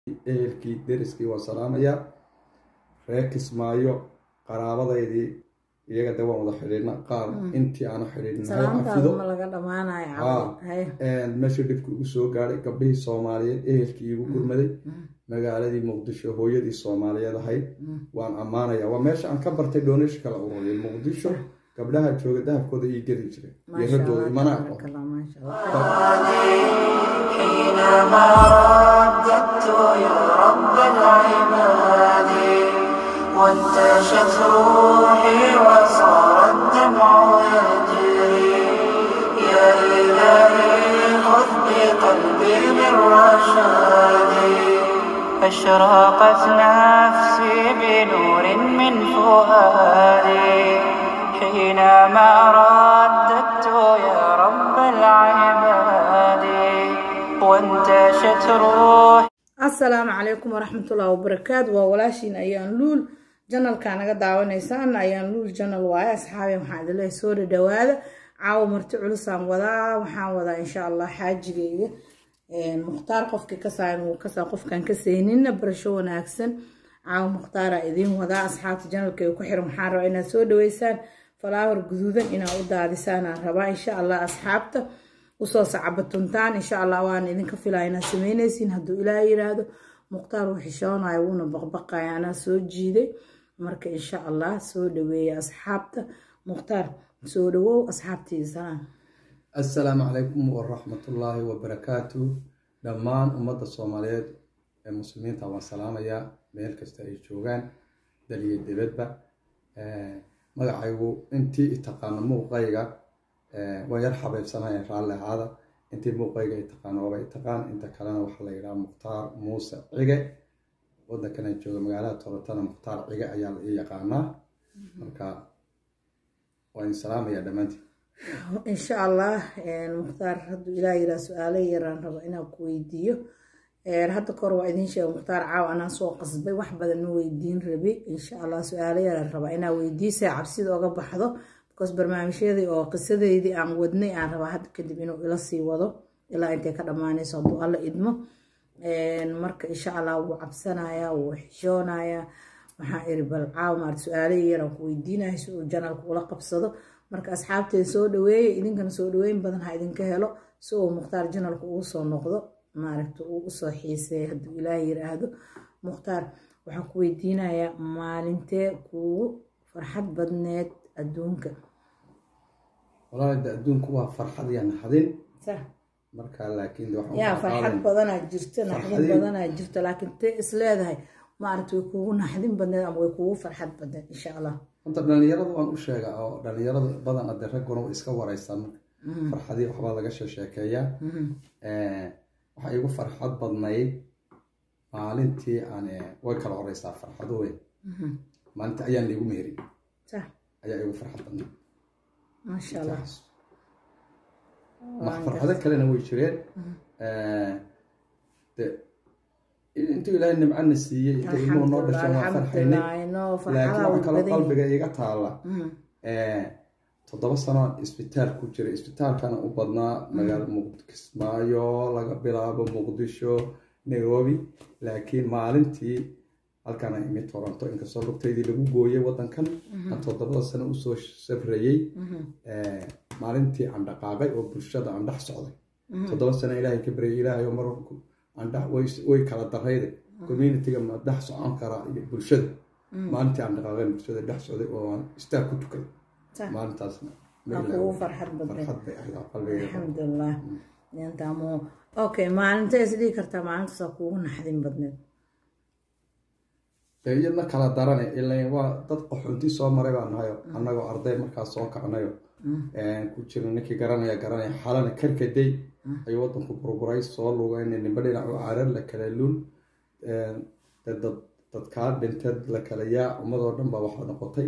ehelkii deriskii waan salaamayaa reer kismaayo qaraabadaydii iyaga de waan wada xidhiidna qaar intii aana xidhiidhnahay cafido salaamtaaduma laga dhamaanayo Haa. cawd haye meeshii dhibka igu soo gaadhay gabdhihii soomaaliyeed ehelkii igu gurmaday magaaladii muqdisho hooyadii soomaaliyeed ahayd waan ammaanayaa waa meesha aan ka bartay donation kala ururiyay muqdisho gabdhaha jooga dahabkooda ii geli jiray iyo maasha raggooda allah imanaa tabaaraka allah maasha allah حينما رددت يا رب العباد وانتشت روحي وصار الدمع يجري يا إلهي خذ بقلبي من رشادي أشرقت نفسي بنور من فؤادي حينما رددت يا رب العباد وانتشت روحي asalaamu calaykum waraxmatullahi wabarakaatu waa walaashiin ayaan luul janalka naga daawanaysaan ayaan luul janal waaye asxaabi waxaan idin leeyahay soo dhadhawaada caawa marti culusaan wadaa waxaan wadaa insha allah xaajigeyga mukhtaar qofkii kasaayan wuu kasaa qofkaan ka seyninna barasho wanaagsan caawa mukhtaaraa idiin wadaa asxaabta janalkayga ku xiran waxaan rabaa inaad soo dhaweysaan falaawar guduudan inaad u daadisaanaan rabaa insha allah asxaabta usoo sacabatuntaan insha allah waan idinka filaya inaad sameyneysiin hadduu ilaah yiraahdo mukhtaar wuu xishoonayo wuuna baqbaqaya anaa soo jiiday marka insha allah soo dhaweeya asxaabta mukhtaar soo dhawow asxaabtiisa salaan assalaamu calaykum waraxmatullaahi wabarakaatu dhammaan ummadda soomaaliyeed ee muslimiinta waan salaamayaa meel kasta ay joogaan dal iyo dibadba magacaygu intii itaqaano muuqayga waan yar xabeybsanaya raalli ahaada intii muuqayga itaqaano waaba itaqaan inta kalena waxaa la yidhaha mukhtaar muuse cige waddankan jooga magaalada tobatana mukhtaar cige ayaa la ii yaqaanaa marka waan idin salaamayaa dhammaantiin insha allah mukhtaar hadduu ilaah yiraa su-aalo yaraan raba inaan ku weydiiyo hadda kahor waa idiin sheega mukhtaar caaw anaa soo qasbay wax badan ma weydiin rabi insha allah su-aalo yaraan rabaa inaa weydiisay cabsida oga baxdo because barnaamijyadii oo qisadeydii aan wadnay aan rabaa hadda kadib inuu ila sii wado ilaa intay ka dhammaanayso hadduu alla idmo marka insha allah wuu cabsanayaa wuu xishoonayaa waxaan iri bal caaw maart su-aalihii yaraan ku weydiinaya si uu janalka ula qabsado marka asxaabteeda soo dhaweeya idinkana soo dhaweyn badan ha idinka helo si uu mukhtaar janalka ugu soo noqdo maaragta uu usoo xiiseeya hadduu ilaah yiraahdo mukhtaar waxaan ku weydiinayaa maalintee kuugu farxad badneed adduunka walaali de adduunku waa farxad iyo naxdin sax marka laakiin de waxaan yaa u farxad qaadan- badanaa jirta naxdin Farxadii- badanaa jirta laakiin tee is leedahay maaragta way kuugu naxdin badneed ama way kuugu farxad badneed insha allah horta dhalinyarada waan u sheegaa oo dhalinyarada badan ade ragguna way iska wareystaan marka farxadii waxbaa laga sheekeeyaa waxaa igu farxad badnayd maalintii aan eh, way kala horeysaa farxado weyn maalintii ayaan liigu meherin sax ayaa igu farxad badnayd maasha allah ma farxado kalena way jireen de intuu ilaahay nimcana siiyey inta ilmuhu noo dhashaan waan farxaynay alxamdulilah no laakiin farxadaha waxaa way kaloo badan qalbiga iga taalla yihiin toddoba sano isbitaal ku jiray isbitaalkana u badnaa magaalo muq- kismaayo laga bilaabo muqdisho nairobi laakiin maalintii halkaan aan imi toronto inkastoo lugtaydii lagu gooyay wadankan aan toddobada sano usoo safrayey maalintii aan dhaqaaqay oo bulshada aan dhex socday toddoba sano ilaahay ka baryay ilaahay oo mar aan dhex way- way kala darayde communityga ma dhex socon karaa iyo bulshada maalintii aan dhaqaaqayn bulshada dhex socday oo aan istaag ku tukaday sax maalintaasna ma waa ilaawo. kuugu farxad badneed farxad bay ahayd oo qalbigayga alxamdulilah intaamo okay maalintee is dhihi kartaa maalintaasaa kuugu naxdin badneed dee iyadna kala darane ilan waa dad qaxoonti soo maray baan nahayo annagoo arday markaas soo kacnayo ku jira ninkii garanaya garanaya xalana karkaday ayuu wadanku burburay soo lugayna nimba dhinac u carar la kala lun dee dad dadkaa dhinteed la kala yaa ummadoo dhan baa waxaa noqotay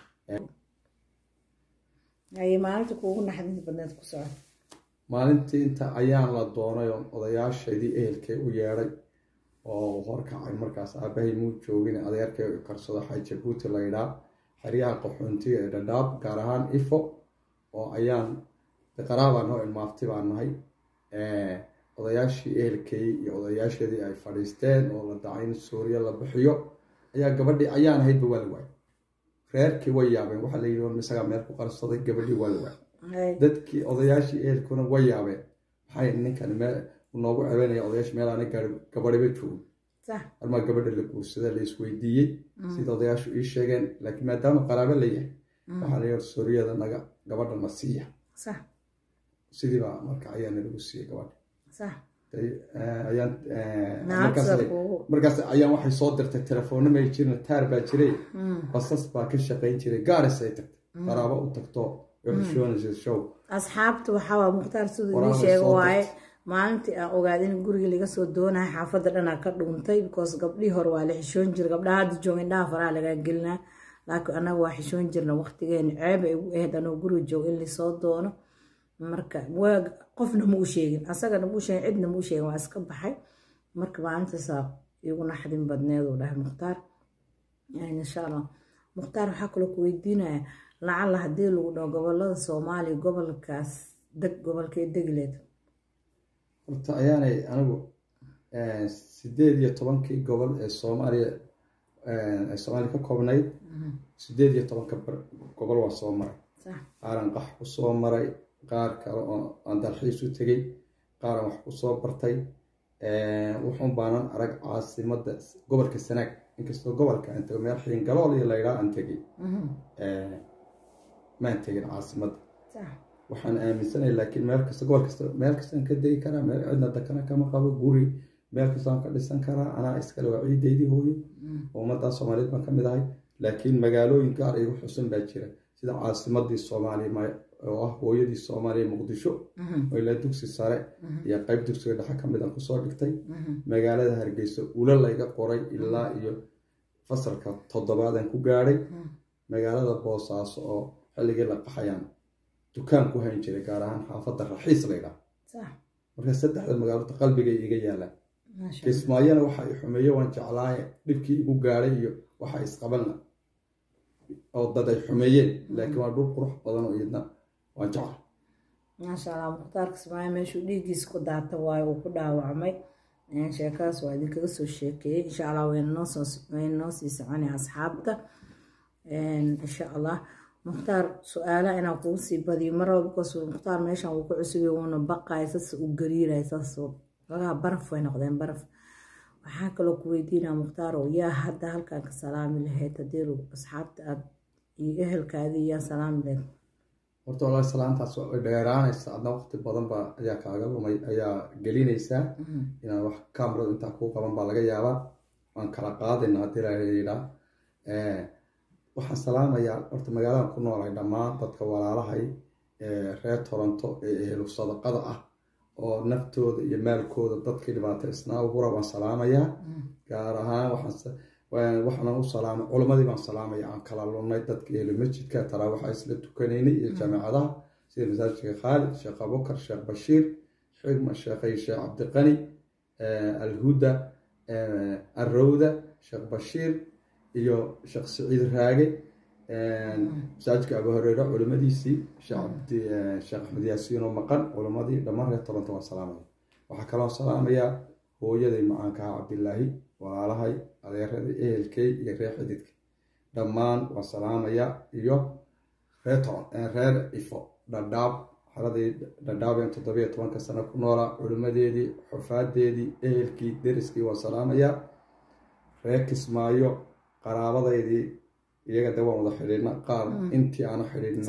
ayay maalinta kuugu naxdin badneed ku socon maalintii inta ayaan la doonay oo odayaashaydii ehelkay u yeedhay oo horkacay markaas aabahay muu joogin adeerkay karsado xay jabuuti laydhaa xeryaha qaxoontiga ee dhadhaab gaar ahaan ifo oo ayaan qaraabaa noo ilmaafti baan nahay odayaashii ehelkay iyo odayaasheedii ay fadhiisteen oo la dacay in suuriya la bixiyo ayaa gabadhii ayaan ahaydba waa la waayay reerkii way yaabeen waxaa la yidhi isagaa meel ku qarsaday gabadhii waa la waayay dadkii odayaashii ehelkuna way yaabeen maxay ninkan meel noogu cebeynaya odayaasha meel aanay gaari gabadhiba joogin armaa gabadha la guursada la isweydiiyey sida odayaashu ii sheegeen laakiin maadaama qaraabo la yahay waxaa la yidhi suuriyada naga gabadha na siiya sidiibaa marka ayaana lagu siiyey gabadha markaas ayaan waxay soo dirtay telefoona may jirin taar baa jiray basas baa ka shaqayn jiray gaaris ay tagtay qaraabo u tagto xishoonaysa show asxaabta waxaa mukhtaar siduu ii sheega waaye maalintii aan ogaaday in gurigii laga soo doonaya xaafadda dhanaa ka dhuuntay because gabdhihii hore waa la xishoon jira gabdhaha hadda jooga indhaha faraha lagaa gelinaa laakiin anaga waa xishoon jirna waqtigeena ceeb ay ugu ahayd anoo guriga jooga in lasoo doono marka qofna ma u sheegin asagana ma u sheegin cidna ma u sheegin waa iska baxay marka maalintaasaa igu naxdin badneed uu dhahay mukhtaar insha allah mukhtaar waxaa kaloo ku weydiinaya lacalla haddii lagu dhaho gobolada soomaaliya gobolkaas deg gobolkee degileed horta ayaanay anigu sideed iyo tobankii gobol ee soomaaliya ee soomaaliya ka koobnayd sideed iyo tobanka gobol waa soo maray qaaran qax ku soo maray qaar kale oo aan dalxiis u tegey qaaran wax ku soo bartay wuxuun baanan arag caasimada gobolka sanaag inkastoo gobolka aan tego meel xiingalool iyo laydhaa aan tegey maan tegin caasimadda waxaan aaminsanay laakiin meel kasta gobol kasta meel kastaan ka degi karaa meel cidna dakana kama qabo guri meel kastaan ka dhisan karaa anaa iskale waa ciidaydii hooyo ummaddaa soomaaliyeed baan ka mid ahay laakiin magaalooyin gaar igu xusan baa jira sida caasimadii soomaaliya oo ah hooyadii soomaaliya muqdisho oo ilaa dugsi sare iyo qeyb dugsiga dhexe ka mid aan kusoo dhigtay magaalada hargeysa ula layga qoray ilaa iyo fasalka toddobaadan ku gaadhay magaalada boosaaso oo xilligii la qaxayaan dukaan ku hayn jiray gaar ahaan xaafadda raxiis laydhaa marka saddexda magaalota qalbigay iga yaalaan kismaayona waxa i xumeeye waan jeclaaye dhibkii igu gaadhay iyo waxa isqabanla oo dad ay xumeeyeen laakiin waa dhul qurux badan oo iyadna waan jecla maasha allah mukhtaar kismaayo meeshuu dhiiggiisa ku daata waayo uu ku dhaawacmay sheekadaas waa idinkaga soo sheekeeyey insha allah wayna noo sii soconay asxaabta insha allah mukhtaar su-aalaha inaan kugu sii badiyo maraba bikaas mukhtaar meeshan wuu ku cusubay wuuna baqaya sas uu gariiraya saas lagaa baraf way noqdeen baraf waxaa kaloo ku weydiinaa mukhtaar oo yaa hadda halkan ka salaami lahayd haddii asxaabta aad iyo ehelkaadii yaa salaami lahayd horta walahi salaantaas way dheeraanaysa adna waqti badan baa ayaa kaaga lumay ayaa gelinaysaa inaan wax kamarada intaa kuu qaban baa laga yaabaa waan kala qaadayna haddii layidhaa waxaan salaamayaa horta magaaladan ku noolay dhammaan dadka walaalahay reer toronto ee ehlu sadaqada ah oo naftooda iyo maalkooda dadkii dhibaataysnaa hura waan salaamayaa gaar ahaan waxaan u salaamay culammadii baan salaamaya aan kala lunnay dadka ehlu masjidka taraawaxa isla tukanaynay iyo jaamicadaha sida masaajidka khaalid sheekh abubakar sheekh bashiir xigma sheekhay sheekh cabdiqani alhuda arrowda sheekh bashiir iyo sheekh siciid raage masaajidka abu horeere culimadiisii sheekh axmed yaasiin oo maqan culimadii dhammaan reer toronto waan salaamaya waxaa kaloo salaamayaa hooyaday macaankaha cabdilaahi walaalahay adeeradii ehelkey iyo reer xididka dhammaan waan salaamayaa iyo reer ifo dhadhaab xaladii dhadhaabeen toddobiyo tobanka sano ku noolaa culimadeedii xufaadeedii ehelkii deriskii waan salaamayaa reer kismaayo qaraabadaydii iyaga de waan wada xidhiidna qaar intii aana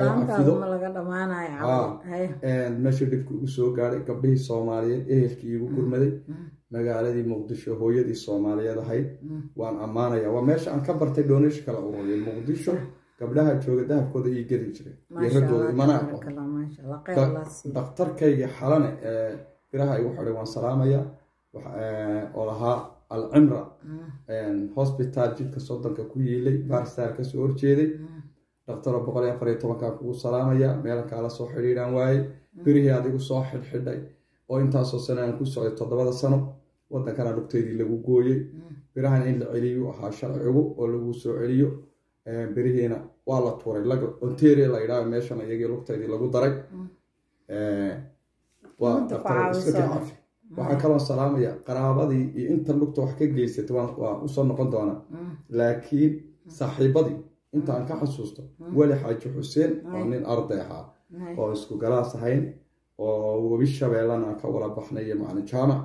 xidhiidhnameesha dhibka ugu soo gaadhay gabdhihii soomaaliyeed ehelkii igu gurmaday magaaladii muqdisho hooyadii soomaaliyeed ahayd waan ammaanaya waa meesha aan ka bartay doonesh kala ururiyay muqdisho gabdhaha jooga dahabkooda ii geli jiray iyo raggooda imana aqoon daktarkayga xalane ee biraha igu xidhay waan salaamaya oo lahaa alcimra hosbitaal jidka soddonka ku yiilay barstar kasoo horjeeday dhaktaro boqol iyo afar iyo tobankaa kugu salaamaya meelkaala soo xidhiidhaan waayey birihii adigu soo xidhxidhay oo intaasoo sano aan ku socday toddobada sano waddankana lugteydii lagu gooyey birahan in la celiyu ahaa sharcigu oo lagu soo celiyo birihiina waa la tuuray ontaria la yidhaha meeshan iyagii lugteydii lagu daray waa dhaktaro iska kii cafi waxaa kaloo salaamaya qaraabadii iyo inta lugta wax ka geysatay waan- waa usoo noqon doonaa laakiin saaxiibadii inta aan ka xasuusto weli xaaji xuseen oo nin arday ahaa oo isku galaas ahayn oo webi shabeellana aan ka wala baxnay iyo macalin jaamac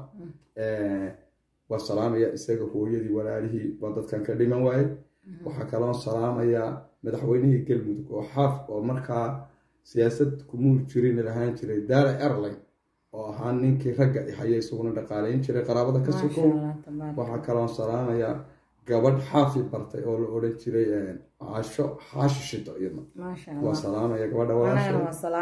waa salaamaya isaga hooyadii walaalihii waa dadkan ka dhiman waaye waxaa kaloo salaamayaa madaxweynihii galmudug oo xaaf oo markaa siyaasad kumuur jirin lahaan jiray daala erley oo ahaa ninkii ragga haya isaguna dhaqaalayn jiray qaraabada ka sukow waxaa kaloo salaamayaa gabadh xaafi bartay oo la odhan jiray caasho xaashi shito iyadna waa salaamaya gabadha walaashay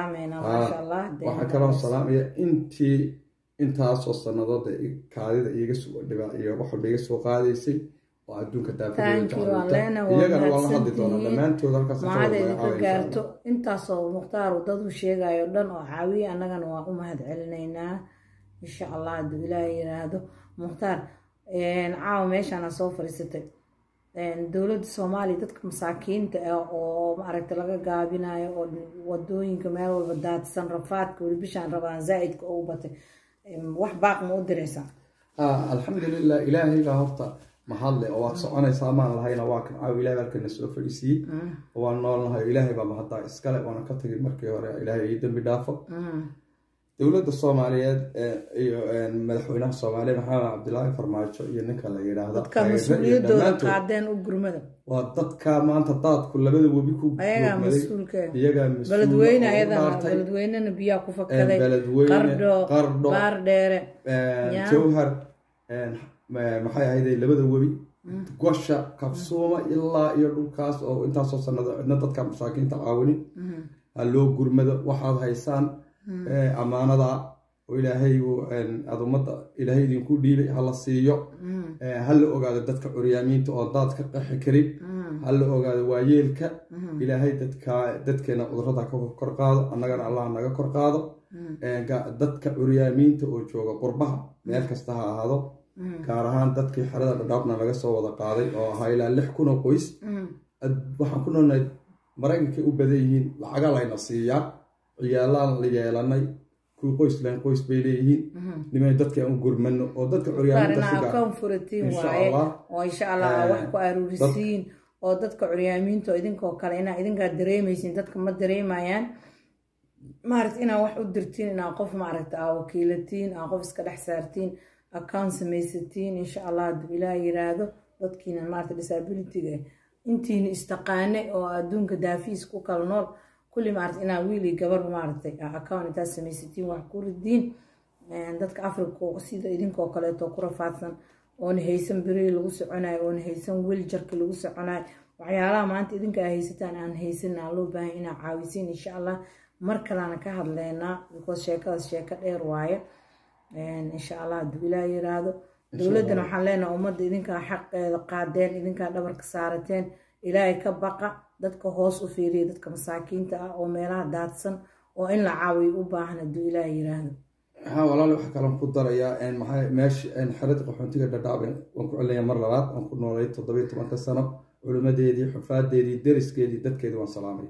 waxaa kaloo salaamaya intii intaasoo sannadood kaadida iiga soo dhibaa iyo wax walba iga soo qaadaysay oo adduunka daafiyagana waa la hadli doonaa dhammaantood halkaas mahadayda ka gaarto intaasoo mukhtaar dad u sheegayo dhan oo caawiye annagana waa u mahad celinaynaa insha allah hadduu ilaaha yiraahdo mukhtaar caawa meeshaana soo fadhiisatay dowladda soomaaliya dadka masaakiinta ah oo maaragta laga gaabinayo oo wadooyinka meel walba daadsan rafaadka weli bishaan rabaan zaa'idka ugu batay wax baaq ma u diraysaa alxamdulilah ilaahaybaa horta mahadle oo waad soconaysaa maan lahayna waa kan caaw ilahay halkana soo fadhiisiiyey oo waan noolnahay oo ilaahay baa mahaddaa iskale waana ka tagay markii hore ilaahay ii dambi dhaafo dowladda soomaaliyeed iyo madaxweynaha soomaaliya maxamed cabdilaahi farmaajo iyo ninka la yidhaahdo dadka mas-uuliyadooda qaadeen u gurmada waa dadka maanta daadku labada webi ku ayagaa mas-uulka iyagaa beledweyne ayadana beledweynena biyaa ku fakaday qardho baar dheere jawhar maxay ahayday labada webi gosha kabsuuma ilaa iyo dhulkaas oo intaasoo sanado cidna dadka masaakiinta caawinin ha loo gurmado waxaad haysaan ammaanada oo ilaahay aad ummadda ilaahay idinku dhiibay hala siiyo ha la ogaado dadka curyaamiinta oo daad ka qaxi karin ha la ogaado waayeelka ilaahay dadka dadkeena cudurada ka kor qaado annagana allah naga kor qaado dadka curyaamiinta oo jooga qurbaha meel kasta ha ahaado gaar ahaan dadkii xerada dhadhaabna laga soo wada qaaday oo ahaa ilaa lix kun oo qoys waxaan ku noolnahay maraykankay u badan yihiin lacaga layna siiyaa ciyaalaan la yeelanay kuwii qoys lahayn qoys bay leeyihiin nimay dadka aan u gurmano oo dadka curyaamiintaoo insha allah wax ku aruurisiin oo dadka curyaamiinta idinkoo kale inaa idinkaa dareemaysin dadka ma dareemayaan maaragta inaa wax u dirtiin inaa qof maaragta aa wakiilatiin aa qof iska dhex saartiin account samaysatiin insha allah hadduu ilaah yiraahdo dadkiina maarata disabilityga intiina istaqaane oo adduunka daafiis ku kala nool kulli maarata inaa wiili gabar maaragtay account intaad samaysatiin wax ku ridiin dadka africa sida idinkoo kaleeto ku rafaadsan oona haysan beri lagu soconayo oona haysan wiljarka lagu soconayo waxyaalaha maanta idinka aa haysataan aan haysan aan loo baahan inaa caawisiin insha allah mar kaleana ka hadleynaa because sheekadaas sheeko dheer waaye insha allah hadduu ilaah yiraahdo dowladdana waxaan leenaha ummadda idinkaa xaqeeda qaadeen idinkaa dhabarka saarateen ilaahay ka baqa dadka hoos u fiiriya dadka masaakiinta ah oo meelaha daadsan oo in la caawiyo u baahan hadduu ilaah yiraahdo ha walaali waxaa kaloon ku darayaa maxaa meesha xerada qaxoontiga dhadhaab waan ku celinaya mar labaad waan ku noolay toddobiyo tobanka sano culimadeedii xufaadeedii deriskeedii dadkeedii waan salaamay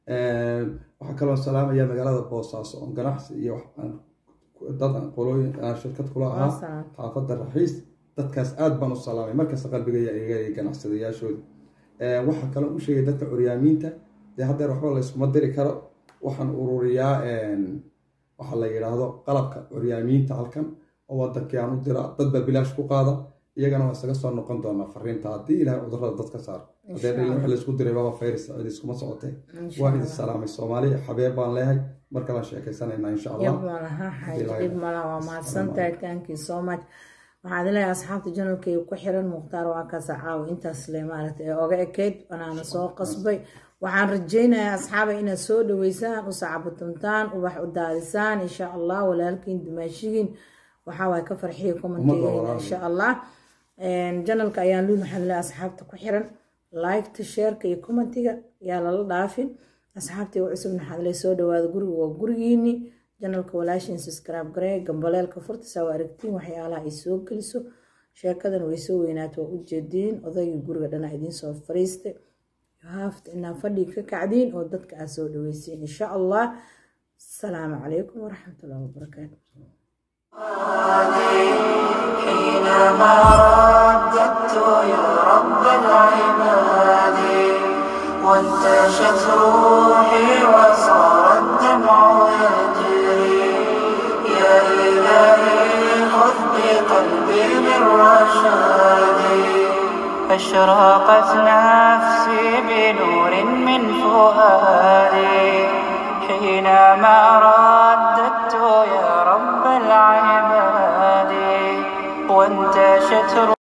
waxaa kaloon salaamaya magaalada boosaaso oon ganacsi iyo dad qolooyin shirkad kula ahaa xaafadda raxiis dadkaas aad baan u salaamay markasta qalbigaya iga ganacsadayaashooda waxaa kaloo u sheegay dadka curyaamiinta dee haddeer waxba layskuma diri karo waxaan ururiyaa waxaa la yidhaahdo qalabka curyaamiinta halkan oo wadankii aan u diraa dad baa bilaash ku qaada iyagana waa isaga soo noqon doonaa fariinta haddii ilahay cudurada dadka saar hadee wix laysku diray baba fayris cid iskuma socotee waa idin salaamay soomaaliya xabeeb baan leehay mar kalaan sheekaysanayna insha allah dhib malaha waa mahadsantahay thank you so much waxaad leeyahay asxaabta janalkayga ku xiran mukhtaar waa kaasa caawa intaas le maaragta ee oga ekeyd wanaana soo qasbay waxaan rajaynayaa asxaaba inaad soo dhaweysaan u sacabatumtaan ubax u daadisaan insha allah walaalkiin dumaashigiin waxaawaay ka farxiya commentigeena insha allah janalka ayaan luul waxaan leeyahay asxaabta ku xiran liketa sheerka iyo commentiga yaa lala dhaafin asxaabtii u cusubna waxaad le soo dhawaada guriga waa gurigiini janalka walaashin subscribe garee gambaleelka furta saa waa aragtiin waxyaalaha ay soo geliso sheekadan way soo weynaata waa ujeediin odaygii guriga dhana idiin soo fariistay haafta inaa fadhiga ka kacdiin oo dadka aad soo dhaweysiin insha allah asalaamu calaykum waraxmatullahi wabarakaatu حينما رددت يا رب العباد وانتشت روحي وصار الدمع يجري يا إلهي خذ بقلبي بالرشاد أشرقت نفسي بنور من فؤادي حينما رددت يا رب العباد وانتشت